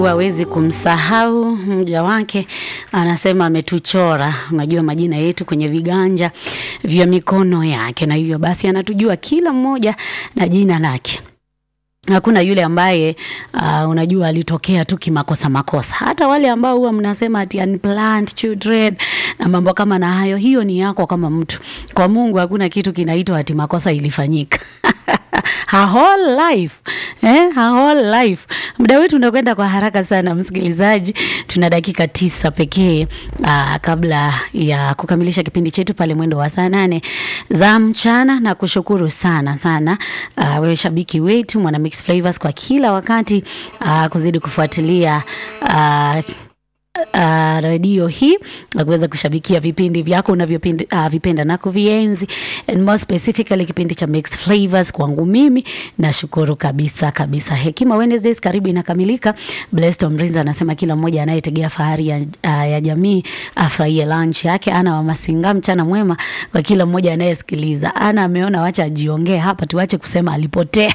hawezi kumsahau mja wake, anasema ametuchora, unajua majina yetu kwenye viganja vya mikono yake, na hivyo basi anatujua kila mmoja na jina lake. Hakuna yule ambaye uh, unajua alitokea tu kimakosa makosa. Hata wale ambao huwa mnasema ati unplanned children na mambo kama na hayo, hiyo ni yako kama mtu. Kwa Mungu hakuna kitu kinaitwa ati makosa ilifanyika. her whole life eh, her whole life. Muda wetu unakwenda kwa haraka sana, msikilizaji. Tuna dakika tisa pekee uh, kabla ya kukamilisha kipindi chetu pale mwendo wa saa nane za mchana, na kushukuru sana sana uh, wewe shabiki wetu mwana Mix Flavors kwa kila wakati uh, kuzidi kufuatilia uh, uh, redio hii na kuweza kushabikia vipindi vyako unavyopenda uh, vipenda na kuvienzi and more specifically kipindi cha Mixed Flavors kwangu mimi nashukuru kabisa kabisa. Hekima Wednesdays karibu inakamilika. Blessed Omrinza anasema kila mmoja anayetegea fahari ya, uh, ya jamii afurahie lunch yake. Ana wa Masinga, mchana mwema kwa kila mmoja anayesikiliza. Ana ameona wacha ajiongee hapa, tuache kusema alipotea.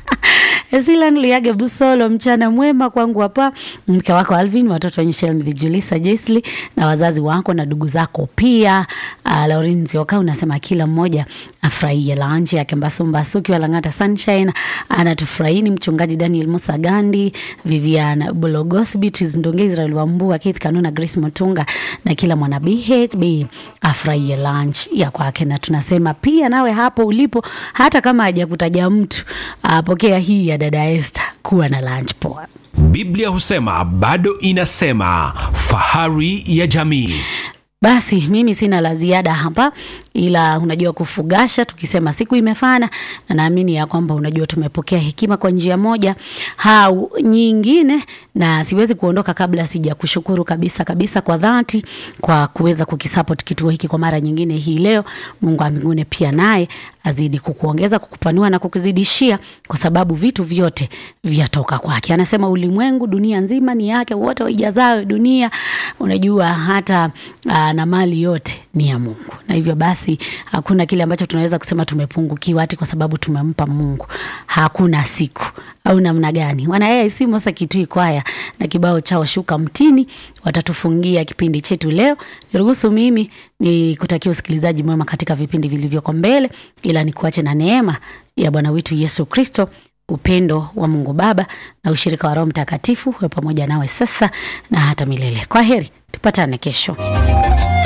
Esilan Liage Busolo, mchana mwema kwangu hapa, mke wako Alvin, watoto wa Michelle Julisa Jesli na wazazi wako na ndugu zako pia. Uh, Lauren Zioka unasema kila mmoja afurahie lunch yake. Mbasumbasu ukiwa Lang'ata Sunshine anatufurahini. Mchungaji Daniel Musa Gandi, Vivian Bulogos, Beatrice Ndonge, Israel Wambua, Keith Kanuna, Grace Mutunga na kila mwana BHB afurahie lunch ya kwake, na tunasema pia nawe hapo ulipo, hata kama hajakutaja mtu, apokea hii ya dada Esther, kuwa na lunch poa. Biblia husema bado inasema, fahari ya jamii. Basi mimi sina la ziada hapa, ila unajua kufugasha, tukisema siku imefana, na naamini ya kwamba unajua tumepokea hekima kwa njia moja au nyingine, na siwezi kuondoka kabla sija kushukuru kabisa kabisa kwa dhati kwa kuweza kukisupport kituo hiki kwa mara nyingine hii leo. Mungu wa mbinguni pia naye azidi kukuongeza, kukupanua na kukuzidishia, kwa sababu vitu vyote vyatoka kwake. Anasema ulimwengu, dunia nzima ni yake, wote waijazao dunia. Unajua hata aa, na mali yote ni ya Mungu, na hivyo basi hakuna kile ambacho tunaweza kusema tumepungukiwa ati kwa sababu tumempa Mungu. Hakuna siku au namna gani? Wana si Mosa Kitui kwaya na kibao chao shuka mtini watatufungia kipindi chetu leo. Niruhusu mimi ni kutakia usikilizaji mwema katika vipindi vilivyoko mbele, ila nikuache na neema ya Bwana wetu Yesu Kristo, upendo wa Mungu Baba na ushirika wa Roho Mtakatifu huwe pamoja nawe sasa na hata milele. Kwa heri, tupatane kesho.